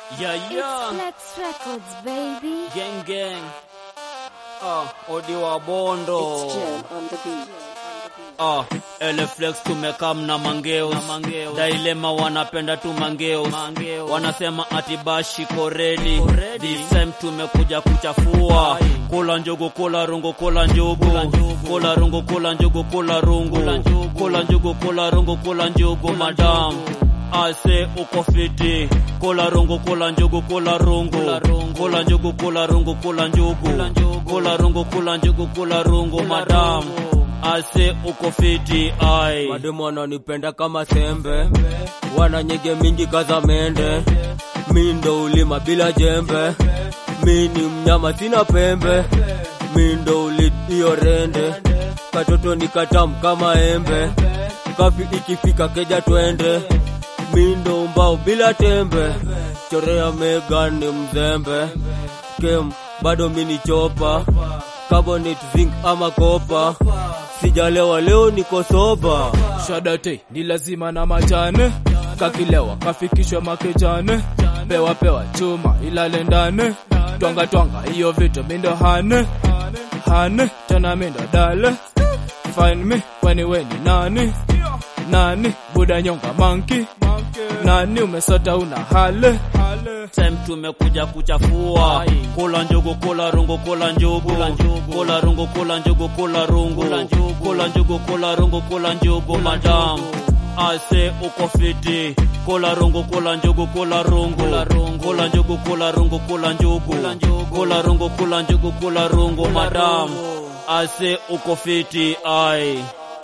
Yeah, yeah. Flex Records, baby. Gang, gang. Ah, odi wa bondo. It's Jam on the beat. Ah, Eleflex tumekam na mangeo. Dailema wanapenda tu mangeo. Wanasema ati bashi koredi. This time tumekuja kuchafua. Kula njugu, kula rungu, kula njugu. Kula rungu, kula njugu, kula rungu. Kula njugu, kula rungu, kula njugu, madam. Ase uko fiti. Kula rungu, kula njugu, kula rungu. Kula njugu, kula rungu, kula njugu. Kula rungu, kula njugu, kula rungu, madam. Ase uko fiti ai. Mademu wananipenda kama sembe, wana nyege mingi kaza mende. Mi ndo ulima bila jembe, mi ni mnyama sina pembe. Mi ndo ulit iyo rende, katoto ni katamu kama embe. Kafi ikifika keja twende, mi ndo mbao bila tembe. Chorea Megan ni mzembe, kem bado mi ni chopa. Carbonate zinc ama kopa, sijalewa leo niko soba. shadate ni lazima na majane kakilewa kafikishwa makejane pewa pewa chuma ilale ndane twanga twanga hiyo vitu mindo hane hane tena mindo dale find me kwani we ni nani nani buda nyonga manki nani umesota una hale time tumekuja kuchafua kula njugu kula rungu kula njugu kula rungu kula njugu kula rungu kula njugu kula rungu kula njugu madam ase uko fiti kula rungu kula njugu kula rungu kula njugu kula rungu kula njugu kula rungu kula njugu kula rungu madam ase uko fiti ai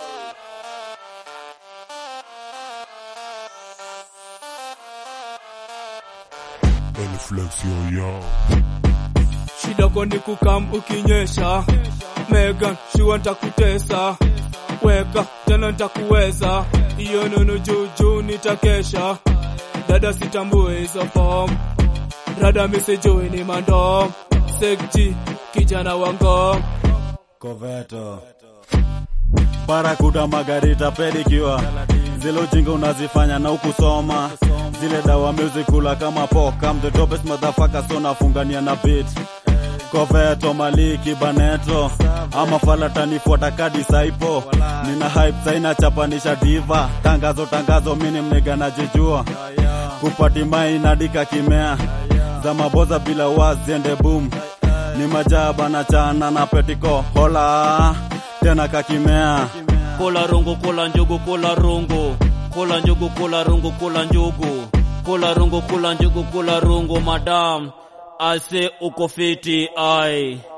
Eleflex yo yo. shida kwani kukam ukinyesha Megan shua ntakutesa weka tena ntakuweza iyo nunu juujuu nitakesha dada sitambue hizo form rada misijui ni mandom sekji kijana wango Koveto Barakuda Margarita pedicure zile ujinga unazifanya na ukusoma zile dawa music kula kama poka I'm the dopest motherfucker so nafungania na beat Koveto Maliki Baneto ama fala tanifuata kadi saipo nina hype saina chapanisha diva tangazo tangazo mini mnega najijua kupati mai nadika kimea za maboza bila waziende boom ni majaba na chana na petiko hola tena kakimea kula rungu kula njugu kula rungu kula njugu kula rungu kula njugu kula rungu kula njugu kula rungu madam ase uko fiti ai